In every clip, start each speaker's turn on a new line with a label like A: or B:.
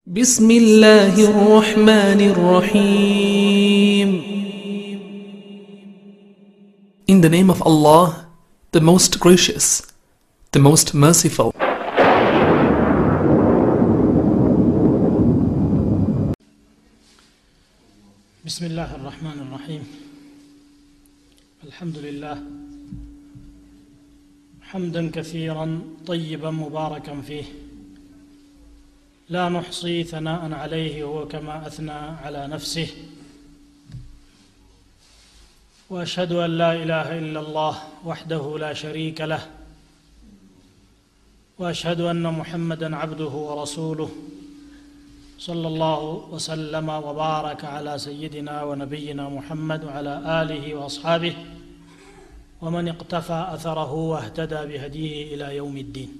A: بسم الله الرحمن الرحيم In the name of Allah, the most gracious, the most merciful.
B: بسم الله الرحمن الرحيم الحمد لله حمدا كثيرا طيبا مباركا فيه لا نحصي ثناء عليه هو كما اثنى على نفسه واشهد ان لا اله الا الله وحده لا شريك له واشهد ان محمدا عبده ورسوله صلى الله وسلم وبارك على سيدنا ونبينا محمد وعلى اله واصحابه ومن اقتفى اثره واهتدى بهديه الى يوم الدين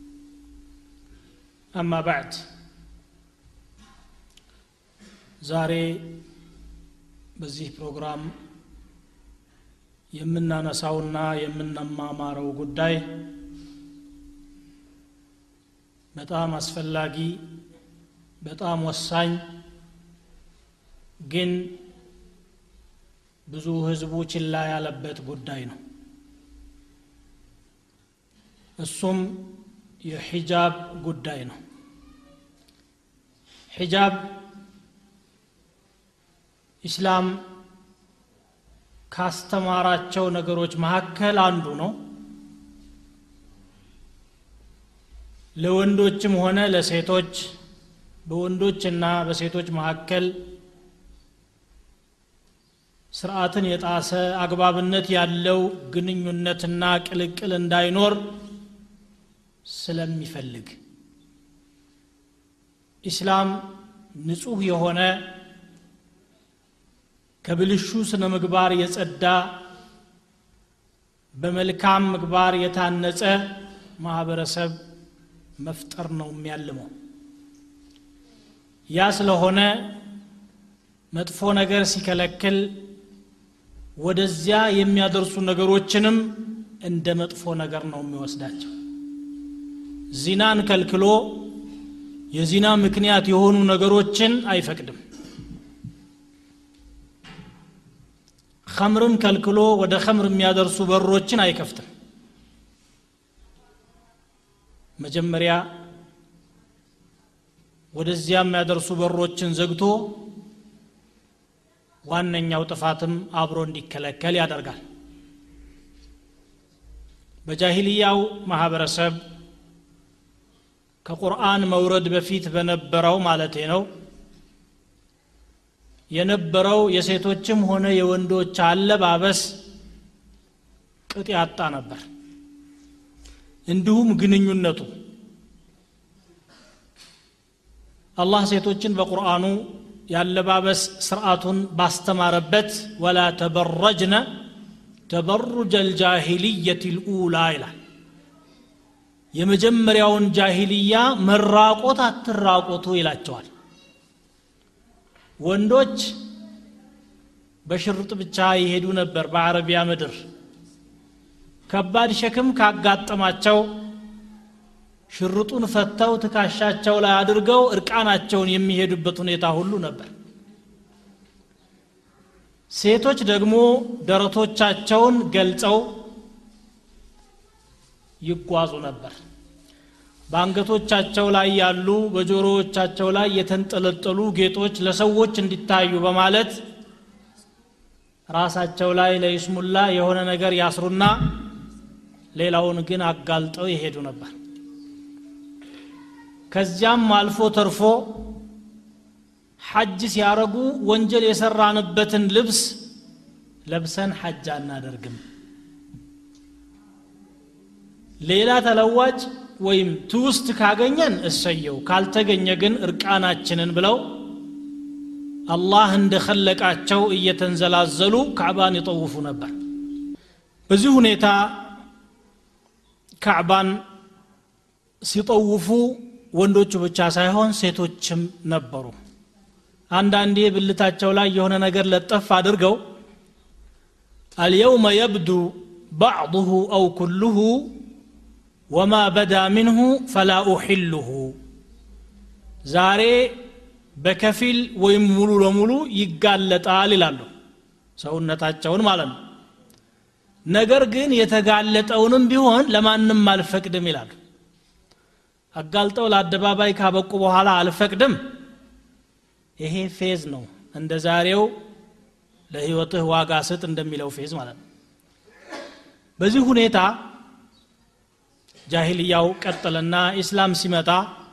B: اما بعد ዛሬ በዚህ ፕሮግራም የምናነሳውና የምንማማረው ጉዳይ በጣም አስፈላጊ በጣም ወሳኝ ግን ብዙ ህዝቡ ችላ ያለበት ጉዳይ ነው እሱም የሒጃብ ጉዳይ ነው ሒጃብ ኢስላም ካስተማራቸው ነገሮች መካከል አንዱ ነው ለወንዶችም ሆነ ለሴቶች በወንዶችና በሴቶች መካከል ስርዓትን የጣሰ አግባብነት ያለው ግንኙነትና ቅልቅል እንዳይኖር ስለሚፈልግ ኢስላም ንጹህ የሆነ ከብልሹ ስነ ምግባር የጸዳ በመልካም ምግባር የታነጸ ማህበረሰብ መፍጠር ነው የሚያልመው ያ ስለሆነ መጥፎ ነገር ሲከለክል ወደዚያ የሚያደርሱ ነገሮችንም እንደ መጥፎ ነገር ነው የሚወስዳቸው ዚናን ከልክሎ የዚና ምክንያት የሆኑ ነገሮችን አይፈቅድም ከምርን ከልክሎ ወደ ከምር የሚያደርሱ በሮችን አይከፍትም መጀመሪያ ወደዚያ የሚያደርሱ በሮችን ዘግቶ ዋነኛው ጥፋትም አብሮ እንዲከለከል ያደርጋል በጃሂልያው ማህበረሰብ ከቁርአን መውረድ በፊት በነበረው ማለቴ ነው የነበረው የሴቶችም ሆነ የወንዶች አለባበስ ቅጥ ያጣ ነበር እንዲሁም ግንኙነቱ አላህ ሴቶችን በቁርአኑ ያለባበስ ስርዓቱን ባስተማረበት ወላ ተበረጅነ ተበሩጀ ልጃሂልየት ልኡላ ይላል የመጀመሪያውን ጃሂልያ መራቆት አትራቆቱ ይላቸዋል ወንዶች በሽርጥ ብቻ ይሄዱ ነበር በአረቢያ ምድር ከባድ ሸክም ካጋጠማቸው ሽርጡን ፈተው ትካሻቸው ላይ አድርገው እርቃናቸውን የሚሄዱበት ሁኔታ ሁሉ ነበር ሴቶች ደግሞ ደረቶቻቸውን ገልጸው ይጓዙ ነበር በአንገቶቻቸው ላይ ያሉ በጆሮዎቻቸው ላይ የተንጠለጠሉ ጌጦች ለሰዎች እንዲታዩ በማለት ራሳቸው ላይ ለይስሙላ የሆነ ነገር ያስሩና ሌላውን ግን አጋልጠው ይሄዱ ነበር ከዚያም አልፎ ተርፎ ሐጅ ሲያረጉ ወንጀል የሰራንበትን ልብስ ለብሰን ሐጅ አናደርግም ሌላ ተለዋጭ ወይም ትውስት ካገኘን እሰየው ካልተገኘ ግን እርቃናችንን ብለው አላህ እንደኸለቃቸው እየተንዘላዘሉ ካዕባን ይጠውፉ ነበር በዚህ ሁኔታ ካዕባን ሲጠውፉ ወንዶቹ ብቻ ሳይሆን ሴቶችም ነበሩ አንዳንዴ ብልታቸው ላይ የሆነ ነገር ለጠፍ አድርገው አልየውመ የብዱ ባዕضሁ አው ኩሉሁ ወማ በዳ ምንሁ ፈላ ኡሕልሁ ዛሬ በከፊል ወይም ሙሉ ለሙሉ ይጋለጣል ይላሉ ሰውነታቸውን ማለት ነው ነገር ግን የተጋለጠውንም ቢሆን ለማንም አልፈቅድም ይላሉ አጋልጠው ለአደባባይ ካበቁ በኋላ አልፈቅድም ይሄ ፌዝ ነው እንደ ዛሬው ለህይወትህ ዋጋ ስጥ እንደሚለው ፌዝ ማለት ነው በዚህ ሁኔታ ጃሂልያው ቀጠለና ኢስላም ሲመጣ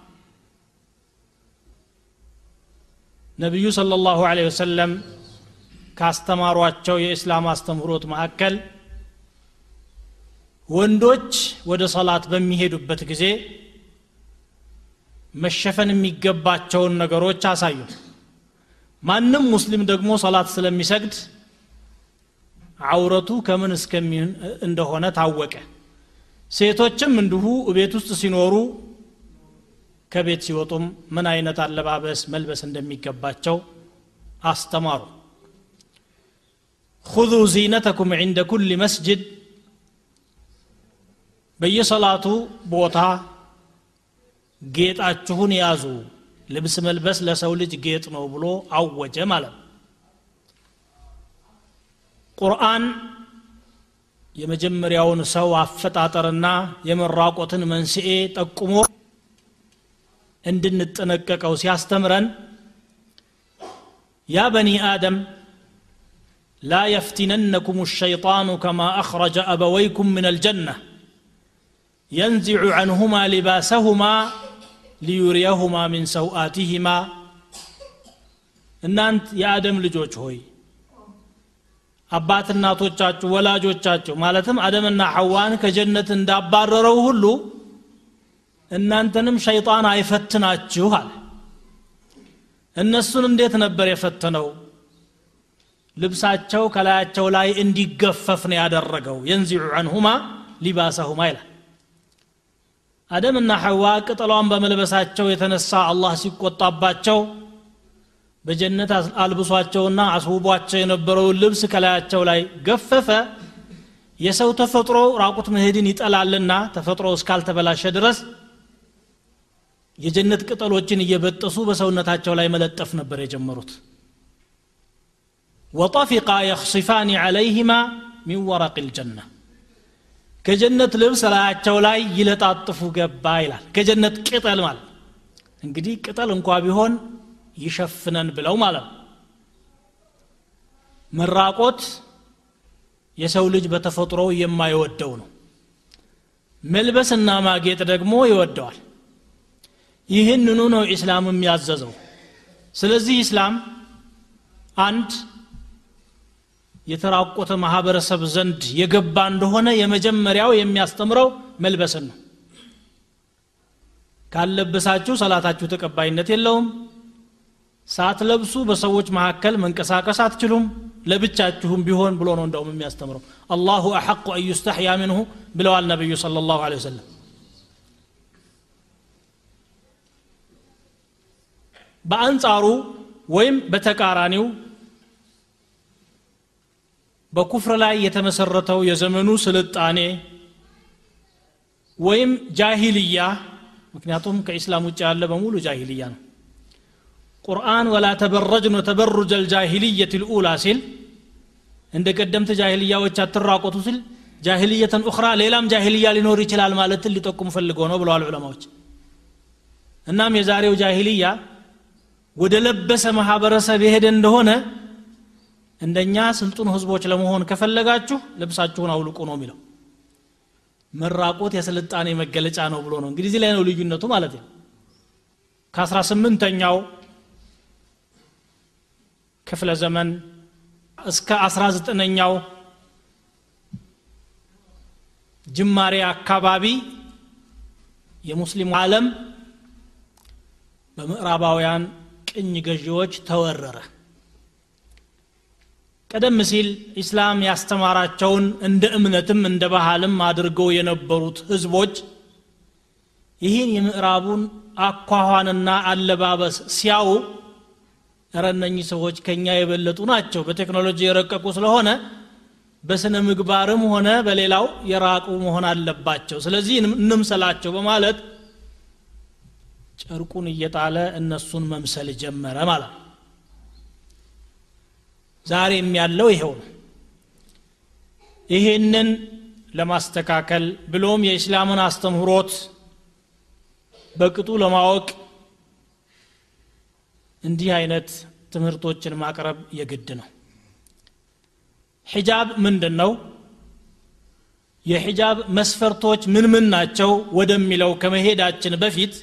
B: ነቢዩ صلى الله عليه وسلم ካስተማሯቸው የእስላም አስተምህሮት መካከል ወንዶች ወደ ሰላት በሚሄዱበት ጊዜ መሸፈን የሚገባቸውን ነገሮች አሳዩ ማንም ሙስሊም ደግሞ ሰላት ስለሚሰግድ አውረቱ ከምን እስከሚሆን እንደሆነ ታወቀ ሴቶችም እንዲሁ ቤት ውስጥ ሲኖሩ ከቤት ሲወጡም ምን አይነት አለባበስ መልበስ እንደሚገባቸው አስተማሩ ሁዙ ዚነተኩም ዕንደ ኩል መስጅድ በየሰላቱ ቦታ ጌጣችሁን ያዙ ልብስ መልበስ ለሰው ልጅ ጌጥ ነው ብሎ አወጀ ማለት ነው ቁርአን የመጀመሪያውን ሰው አፈጣጠርና የመራቆትን መንስኤ ጠቁሞ እንድንጠነቀቀው ሲያስተምረን ያ በኒ አደም ላ የፍቲነነኩም الشيطان كما أخرج أبويكم من الجنة ينزع عنهما لباسهما ليريهما من سوآتهما እናንት የአደም ልጆች ሆይ አባት እናቶቻችሁ ወላጆቻችሁ ማለትም አደምና ሐዋን ከጀነት እንዳባረረው ሁሉ እናንተንም ሸይጣን አይፈትናችሁ አለ እነሱን እንዴት ነበር የፈተነው ልብሳቸው ከላያቸው ላይ እንዲገፈፍ ነው ያደረገው የንዚዑ አንሁማ ሊባሰሁማ ይላል አደምና ሐዋ ቅጠሏን በመልበሳቸው የተነሳ አላህ ሲቆጣባቸው በጀነት አልብሷቸውና አስውቧቸው የነበረውን ልብስ ከላያቸው ላይ ገፈፈ የሰው ተፈጥሮ ራቁት መሄድን ይጠላልና ተፈጥሮ እስካልተበላሸ ድረስ የጀነት ቅጠሎችን እየበጠሱ በሰውነታቸው ላይ መለጠፍ ነበር የጀመሩት ወጠፊቃ የኽሲፋኒ ዐለይህማ ሚን ወረቅ ልጀና ከጀነት ልብስ ላያቸው ላይ ይለጣጥፉ ገባ ይላል ከጀነት ቅጠል ማለት እንግዲህ ቅጠል እንኳ ቢሆን ይሸፍነን ብለው ማለት ነው መራቆት የሰው ልጅ በተፈጥሮ የማይወደው ነው መልበስና ማጌጥ ደግሞ ይወደዋል ይህንኑ ነው ኢስላም የሚያዘዘው ስለዚህ ኢስላም አንድ የተራቆተ ማህበረሰብ ዘንድ የገባ እንደሆነ የመጀመሪያው የሚያስተምረው መልበስን ነው ካለበሳችሁ ሰላታችሁ ተቀባይነት የለውም ሳትለብሱ በሰዎች መካከል መንቀሳቀስ አትችሉም ለብቻችሁም ቢሆን ብሎ ነው እንደውም የሚያስተምረው አላሁ አሐቁ አን ዩስተሕያ ምንሁ ብለዋል ነቢዩ صለ ላሁ ለ ወሰለም በአንጻሩ ወይም በተቃራኒው በኩፍር ላይ የተመሰረተው የዘመኑ ስልጣኔ ወይም ጃሂልያ ምክንያቱም ከኢስላም ውጭ ያለ በሙሉ ጃሂልያ ነው ቁርአን ወላ ተበረጅን ተበሩጀ ልጃሂልየት ልኡላ ሲል እንደ ቀደምት ጃሂልያዎች አትራቆቱ ሲል ጃሂልየተን ኡኽራ ሌላም ጃሂልያ ሊኖር ይችላል ማለትን ሊጠቁም ፈልገው ነው ብለዋል ዑለማዎች እናም የዛሬው ጃሂልያ ወደ ለበሰ ማህበረሰብ የሄደ እንደሆነ እንደኛ ስልጡን ህዝቦች ለመሆን ከፈለጋችሁ ልብሳችሁን አውልቁ ነው የሚለው መራቆት የስልጣኔ መገለጫ ነው ብሎ ነው እንግዲህ እዚህ ላይ ነው ልዩነቱ ማለት ነው ከአስራ ስምንተኛው ክፍለ ዘመን እስከ አስራ ዘጠነኛው ጅማሬ አካባቢ የሙስሊሙ ዓለም በምዕራባውያን ቅኝ ገዢዎች ተወረረ ቀደም ሲል ኢስላም ያስተማራቸውን እንደ እምነትም እንደ ባህልም አድርገው የነበሩት ህዝቦች ይህን የምዕራቡን አኳኋንና አለባበስ ሲያው እረ እነኚህ ሰዎች ከኛ የበለጡ ናቸው በቴክኖሎጂ የረቀቁ ስለሆነ በስነ ምግባርም ሆነ በሌላው የራቁ መሆን አለባቸው ስለዚህ እንምሰላቸው በማለት ጨርቁን እየጣለ እነሱን መምሰል ጀመረ ማለት ነው ዛሬም ያለው ይሄው ነው ይህንን ለማስተካከል ብሎም የእስላምን አስተምህሮት በቅጡ ለማወቅ እንዲህ አይነት ትምህርቶችን ማቅረብ የግድ ነው ሒጃብ ምንድን ነው የሒጃብ መስፈርቶች ምን ምን ናቸው ወደሚለው ከመሄዳችን በፊት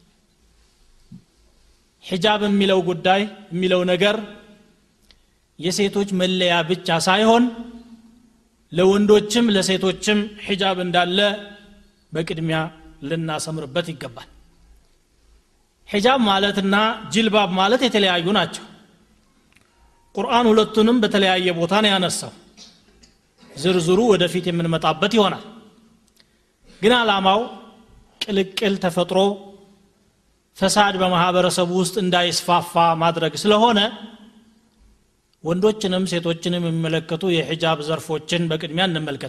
B: ሒጃብ የሚለው ጉዳይ የሚለው ነገር የሴቶች መለያ ብቻ ሳይሆን ለወንዶችም ለሴቶችም ሒጃብ እንዳለ በቅድሚያ ልናሰምርበት ይገባል ሒጃብ ማለትና ጅልባብ ማለት የተለያዩ ናቸው ቁርአን ሁለቱንም በተለያየ ቦታ ነው ያነሳው ዝርዝሩ ወደፊት የምንመጣበት ይሆናል ግን አላማው ቅልቅል ተፈጥሮ ፈሳድ በማህበረሰቡ ውስጥ እንዳይስፋፋ ማድረግ ስለሆነ ወንዶችንም ሴቶችንም የሚመለከቱ የሒጃብ ዘርፎችን በቅድሚያ እንመልከት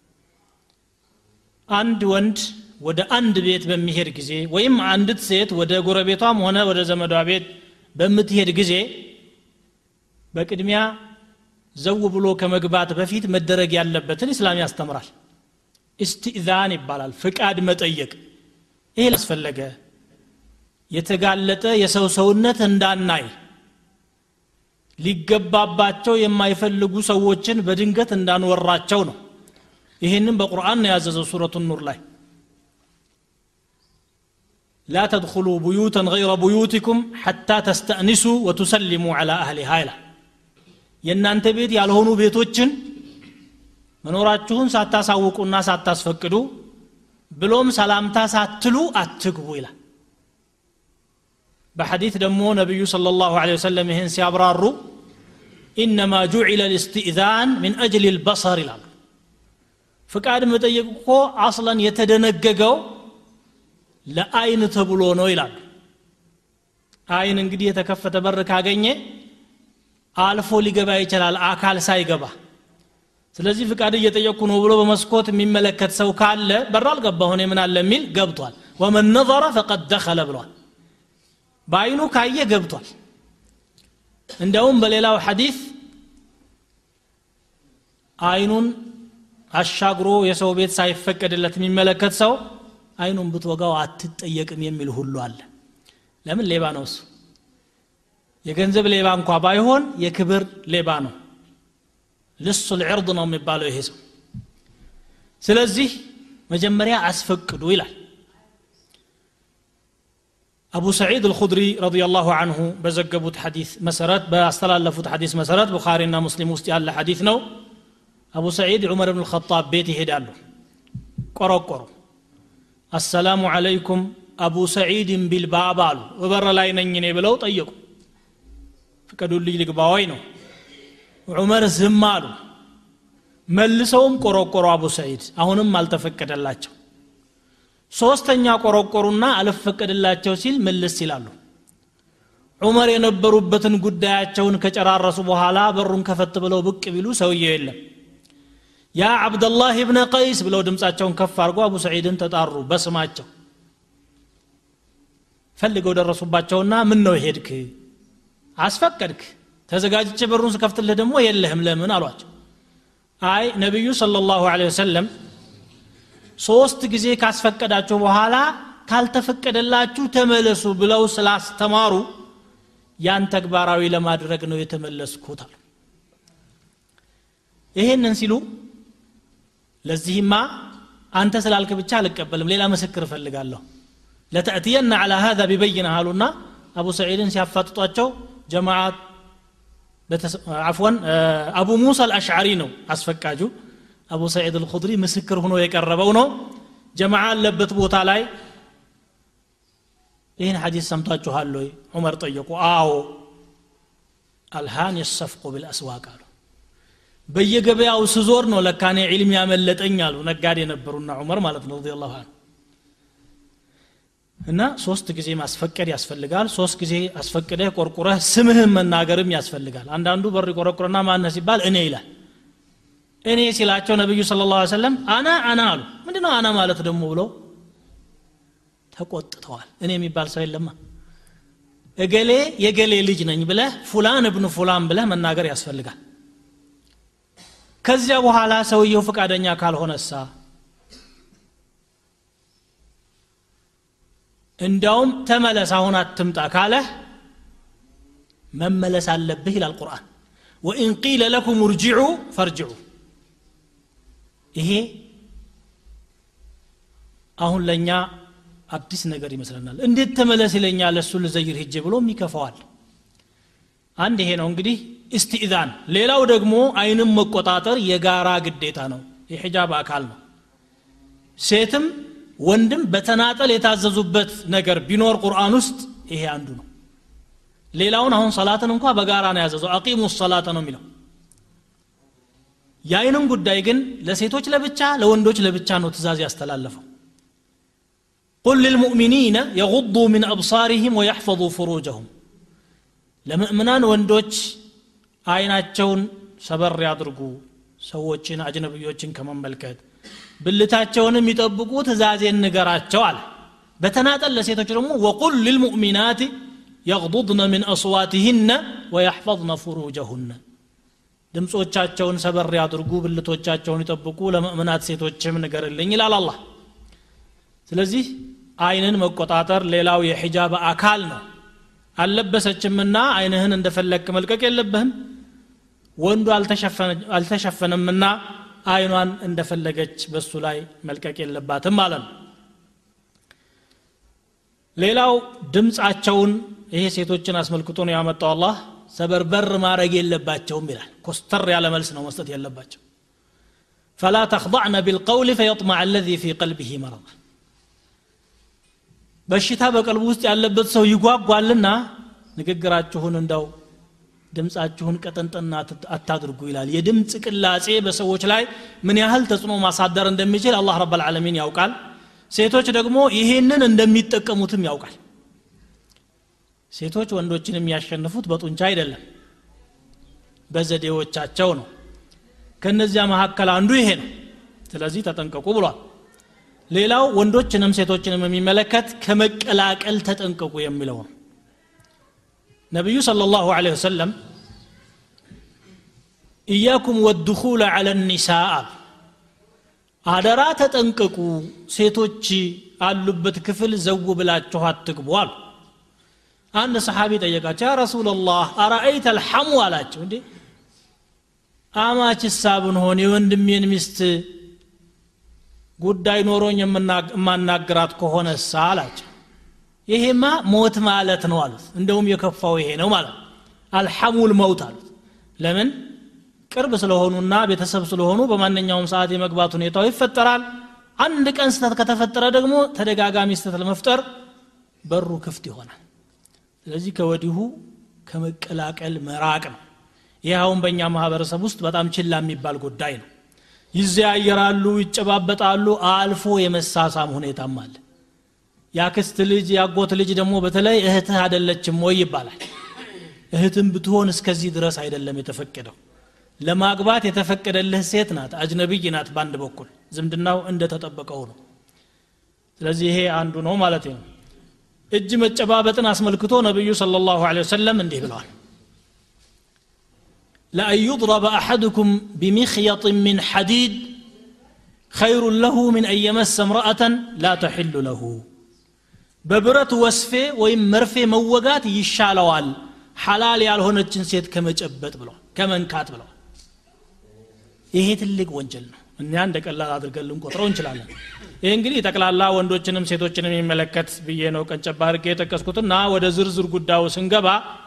B: አንድ ወንድ ወደ አንድ ቤት በሚሄድ ጊዜ ወይም አንዲት ሴት ወደ ጎረቤቷም ሆነ ወደ ዘመዷ ቤት በምትሄድ ጊዜ በቅድሚያ ዘው ብሎ ከመግባት በፊት መደረግ ያለበትን እስላም ያስተምራል እስትእዛን ይባላል ፍቃድ መጠየቅ ይሄ ላስፈለገ የተጋለጠ የሰው ሰውነት እንዳናይ ሊገባባቸው የማይፈልጉ ሰዎችን በድንገት እንዳንወራቸው ነው ይህንም በቁርአን ነው ያዘዘው ሱረቱ ኑር ላይ لا تدخلوا بيوتا غير بيوتكم حتى تستأنسوا وتسلموا على أهلها ይላል የእናንተ ቤት ያልሆኑ ቤቶችን መኖራችሁን ሳታሳውቁና ሳታስፈቅዱ ብሎም ሰላምታ ሳትሉ አትግቡ ይላል በሐዲት ደግሞ ነቢዩ صلى الله عليه وسلم ይህን ሲያብራሩ ኢነማ ጁዒለ ልስትእዛን ምን አጅል ልበሰር ይላሉ ፍቃድ መጠየቅ እኮ አስለን የተደነገገው ለአይን ተብሎ ነው ይላሉ አይን እንግዲህ የተከፈተ በር ካገኘ አልፎ ሊገባ ይችላል አካል ሳይገባ ስለዚህ ፍቃድ እየጠየቅኩ ነው ብሎ በመስኮት የሚመለከት ሰው ካለ በር አልገባ ሆነ ምን አለ የሚል ገብቷል ወመን ነظረ ፈቀድ ደኸለ ብሏል በአይኑ ካየ ገብቷል እንዲያውም በሌላው ሐዲስ አይኑን አሻግሮ የሰው ቤት ሳይፈቀድለት የሚመለከት ሰው አይኑን ብትወጋው አትጠየቅም የሚል ሁሉ አለ ለምን ሌባ ነው እሱ የገንዘብ ሌባ እንኳ ባይሆን የክብር ሌባ ነው ልሱ ልዕርድ ነው የሚባለው ይሄ ሰው ስለዚህ መጀመሪያ አስፈቅዱ ይላል አቡ ሰዒድ አልኹድሪ ረዲየላሁ አንሁ በዘገቡት ሐዲስ መሰረት ባስተላለፉት ሐዲስ መሰረት ቡኻሪና ሙስሊም ውስጥ ያለ ሐዲስ ነው አቡ ሰዒድ ዑመር ብን ልኸጣብ ቤት ይሄዳሉ ቆረቆሩ አሰላሙ ዓለይኩም አቡ ሰዒድን ቢልባብ አሉ በበር ላይ ነኝ እኔ ብለው ጠየቁ ፍቀዱልኝ ልግባ ወይ ነው ዑመር ዝም አሉ መልሰውም ቆረቆሩ አቡ ሰዒድ አሁንም አልተፈቀደላቸው ሶስተኛ ቆረቆሩና አልፈቀድላቸው ሲል መልስ ይላሉ ዑመር የነበሩበትን ጉዳያቸውን ከጨራረሱ በኋላ በሩን ከፈት ብለው ብቅ ቢሉ ሰውየው የለም ያ አብደላህ ብነ ቀይስ ብለው ድምፃቸውን ከፍ አድርጎ አቡ ሰዒድን ተጣሩ በስማቸው ፈልገው ደረሱባቸውና ምን ነው ሄድክ አስፈቀድክ ተዘጋጅቼ በሩን ስከፍትልህ ደግሞ የለህም ለምን አሏቸው አይ ነቢዩ صلى الله عليه وسلم ሶስት ጊዜ ካስፈቀዳችሁ በኋላ ካልተፈቀደላችሁ ተመለሱ ብለው ስላስተማሩ ያን ተግባራዊ ለማድረግ ነው የተመለስኩት አሉ ይሄንን ሲሉ ለዚህማ አንተ ስላልክ ብቻ አልቀበልም ሌላ ምስክር እፈልጋለሁ ለተእትየና على هذا ببينة አሉና አቡ ሰዒድን ሲያፋጥጧቸው ጀማዓት አፍወን አቡ ሙሳ አልአሽዓሪ ነው አስፈቃጁ አቡ ሰዒድ አልኹድሪ ምስክር ሆኖ የቀረበው ነው ጀማዓ አለበት ቦታ ላይ ይህን ሐዲስ ሰምታችኋል ወይ ዑመር ጠየቁ አዎ አልሃን የሰፍቁ ብልአስዋቅ አሉ በየገበያው ስዞር ነው ለካኔ ዒልም ያመለጠኝ አሉ ነጋዴ ነበሩና ዑመር ማለት ነው ረዲ ላሁ እና ሶስት ጊዜ ማስፈቀድ ያስፈልጋል ሶስት ጊዜ አስፈቅደህ ቆርቁረህ ስምህን መናገርም ያስፈልጋል አንዳንዱ በር ቆረቁረና ማነ ሲባል እኔ ይላል እኔ ሲላቸው ነቢዩ ስለ ላ ሰለም አና አና አሉ ምንድ ነው አና ማለት ደግሞ ብለው ተቆጥተዋል እኔ የሚባል ሰው የለማ እገሌ የገሌ ልጅ ነኝ ብለህ ፉላን እብኑ ፉላን ብለህ መናገር ያስፈልጋል ከዚያ በኋላ ሰውየው ፈቃደኛ ካልሆነሳ እንዲያውም ተመለስ አሁን አትምጣ ካለህ መመለስ አለብህ ይላል ቁርአን ወኢን ቂለ ለኩም እርጅዑ ፈርጅዑ ይሄ አሁን ለእኛ አዲስ ነገር ይመስለናል እንዴት ተመለስ ይለኛል እሱ ልዘይር ሂጄ ብሎም ይከፋዋል አንድ ይሄ ነው እንግዲህ እስትኢዛን ሌላው ደግሞ አይንም መቆጣጠር የጋራ ግዴታ ነው የሒጃብ አካል ነው ሴትም ወንድም በተናጠል የታዘዙበት ነገር ቢኖር ቁርአን ውስጥ ይሄ አንዱ ነው ሌላውን አሁን ሰላትን እንኳ በጋራ ነው ያዘዘው አቂሙ ሰላተ ነው የሚለው የአይንም ጉዳይ ግን ለሴቶች ለብቻ ለወንዶች ለብቻ ነው ትእዛዝ ያስተላለፈው قل للمؤمنين يغضوا من أبصارهم ويحفظوا فروجهم ለምእምናን ወንዶች አይናቸውን ሰበር ያድርጉ ሰዎችን አጅነብዮችን ከመመልከት ብልታቸውንም ይጠብቁ ትእዛዜን ንገራቸው አለ በተናጠል ለሴቶች ደግሞ ወቁል ልልሙእሚናት የغضضن من أصواتهن ويحفظن فروجهن ድምፆቻቸውን ሰበር ያድርጉ ብልቶቻቸውን ይጠብቁ ለምእምናት ሴቶችም ንገርልኝ ይላል አላህ ስለዚህ አይንን መቆጣጠር ሌላው የሒጃብ አካል ነው አልለበሰችምና አይንህን እንደፈለግክ መልቀቅ የለብህም ወንዱ አልተሸፈነምና አይኗን እንደፈለገች በሱ ላይ መልቀቅ የለባትም ማለት ነው ሌላው ድምፃቸውን ይሄ ሴቶችን አስመልክቶ ነው ያመጣው አላህ ሰበርበር ማድረግ የለባቸውም ይላል ኮስተር ያለ መልስ ነው መስጠት የለባቸው ፈላ ተኽضዕነ ቢልቀውል ፈየጥመዕ አለዚ ፊ ቀልቢህ መረض በሽታ በቀልቡ ውስጥ ያለበት ሰው ይጓጓልና ንግግራችሁን እንዳው ድምፃችሁን ቀጠንጠና አታድርጉ ይላል የድምፅ ቅላጼ በሰዎች ላይ ምን ያህል ተጽዕኖ ማሳደር እንደሚችል አላህ ረብ ልዓለሚን ያውቃል ሴቶች ደግሞ ይሄንን እንደሚጠቀሙትም ያውቃል ሴቶች ወንዶችን የሚያሸንፉት በጡንቻ አይደለም በዘዴዎቻቸው ነው ከነዚያ መካከል አንዱ ይሄ ነው ስለዚህ ተጠንቀቁ ብሏል ሌላው ወንዶችንም ሴቶችንም የሚመለከት ከመቀላቀል ተጠንቀቁ የሚለው ነው ነቢዩ صلى الله عليه وسلم إياكم والدخول على النساء አደራ ተጠንቀቁ ሴቶች አሉበት ክፍል ዘው ብላችሁ አትግቡ አሉ አንድ ሰሓቢ ጠየቃቸው ያ ረሱላላህ አረአይተ አልሐሙ አላቸው እንዴ አማችሳ ብንሆን የወንድሜን ሚስት ጉዳይ ኖሮኝ የማናግራት ከሆነሳ አላቸው ይሄማ ሞት ማለት ነው አሉት እንደውም የከፋው ይሄ ነው ማለት አልሐሙል መውት አሉት ለምን ቅርብ ስለሆኑና ቤተሰብ ስለሆኑ በማንኛውም ሰዓት የመግባት ሁኔታው ይፈጠራል አንድ ቀን ስተት ከተፈጠረ ደግሞ ተደጋጋሚ ስተት ለመፍጠር በሩ ክፍት ይሆናል ስለዚህ ከወዲሁ ከመቀላቀል መራቅ ነው ይህ አሁን በእኛ ማህበረሰብ ውስጥ በጣም ችላ የሚባል ጉዳይ ነው ይዘያየራሉ ይጨባበጣሉ አልፎ የመሳሳም ሁኔታም አለ የአክስት ልጅ የአጎት ልጅ ደግሞ በተለይ እህትህ አደለችም ወይ ይባላል እህትም ብትሆን እስከዚህ ድረስ አይደለም የተፈቀደው ለማግባት የተፈቀደልህ ሴት ናት አጅነቢይ ናት በአንድ በኩል ዝምድናው እንደተጠበቀው ነው ስለዚህ ይሄ አንዱ ነው ማለት ነው እጅ መጨባበጥን አስመልክቶ ነቢዩ صلى الله عليه وسلم እንዲህ ብለዋል لأن يضرب أحدكم بمخيط من حديد خير له من أن يمس امرأة لا تحل له በብረት ወስፌ ወይም መርፌ መወጋት ይሻለዋል ሐላል ያልሆነችን ሴት ከመጨበጥ ብለዋል ከመንካት ብለዋል ይሄ ትልቅ ወንጀል ነው እኛ እንደ ቀላል አድርገን ልንቆጥረው እንችላለን ይህ እንግዲህ ጠቅላላ ወንዶችንም ሴቶችንም የሚመለከት ብዬ ነው ቀንጨባ አድርጌ የጠቀስኩትና ወደ ዝርዝር ጉዳዩ ስንገባ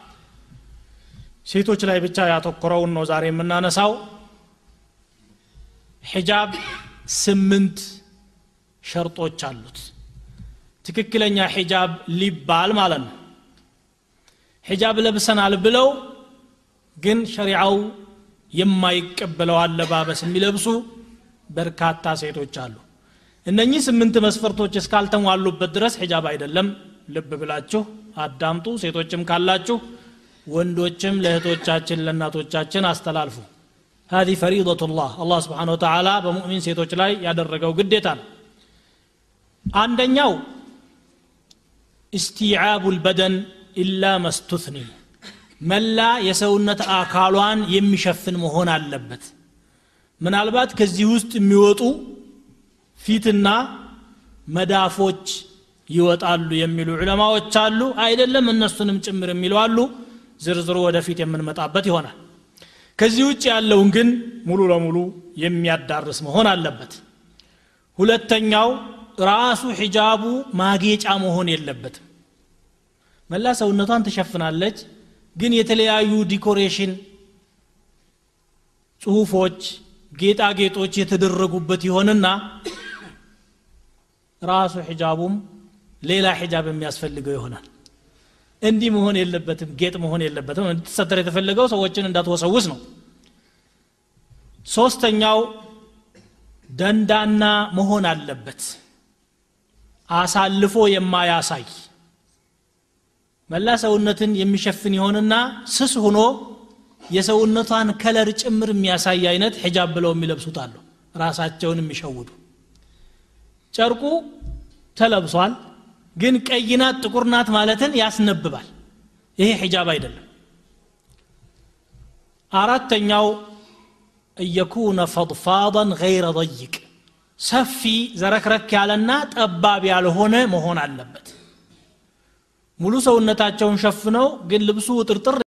B: ሴቶች ላይ ብቻ ያተኮረውን ነው ዛሬ የምናነሳው ሒጃብ ስምንት ሸርጦች አሉት ትክክለኛ ሒጃብ ሊባል ማለት ነው ሒጃብ ለብሰናል ብለው ግን ሸሪዓው የማይቀበለው አለባበስ የሚለብሱ በርካታ ሴቶች አሉ እነኚህ ስምንት መስፈርቶች እስካልተሟሉበት ድረስ ሒጃብ አይደለም ልብ ብላችሁ አዳምጡ ሴቶችም ካላችሁ ወንዶችም ለእህቶቻችን ለእናቶቻችን አስተላልፉ هذه فريضة الله الله سبحانه وتعالى በሙእሚን ሴቶች ላይ ያደረገው ግዴታ ነው አንደኛው እስቲዓቡ ልበደን ኢላ መስቱትኒ መላ የሰውነት አካሏን የሚሸፍን መሆን አለበት ምናልባት ከዚህ ውስጥ የሚወጡ ፊትና መዳፎች ይወጣሉ የሚሉ ዑለማዎች አሉ አይደለም እነሱንም ጭምር የሚሉ አሉ ዝርዝሩ ወደፊት የምንመጣበት ይሆናል ከዚህ ውጭ ያለውን ግን ሙሉ ለሙሉ የሚያዳርስ መሆን አለበት ሁለተኛው ራሱ ሒጃቡ ማጌጫ መሆን የለበትም መላ ሰውነቷን ትሸፍናለች ግን የተለያዩ ዲኮሬሽን ጽሁፎች ጌጣጌጦች የተደረጉበት ይሆንና ራሱ ሒጃቡም ሌላ ሒጃብ የሚያስፈልገው ይሆናል እንዲህ መሆን የለበትም ጌጥ መሆን የለበትም እንድትሰተር የተፈለገው ሰዎችን እንዳትወሰውስ ነው ሶስተኛው ደንዳና መሆን አለበት አሳልፎ የማያሳይ መላ ሰውነትን የሚሸፍን ይሆንና ስስ ሆኖ የሰውነቷን ከለር ጭምር የሚያሳይ አይነት ሒጃብ ብለው የሚለብሱት አሉ ራሳቸውን የሚሸውዱ ጨርቁ ተለብሷል ግን ቀይናት ጥቁር ናት ማለትን ያስነብባል ይሄ ሒጃብ አይደለም አራተኛው እየኩነ ፈضፋضን ገይረ ضይቅ ሰፊ ዘረክረክ ያለና ጠባብ ያልሆነ መሆን አለበት ሙሉ ሰውነታቸውን ሸፍነው ግን ልብሱ ውጥርጥር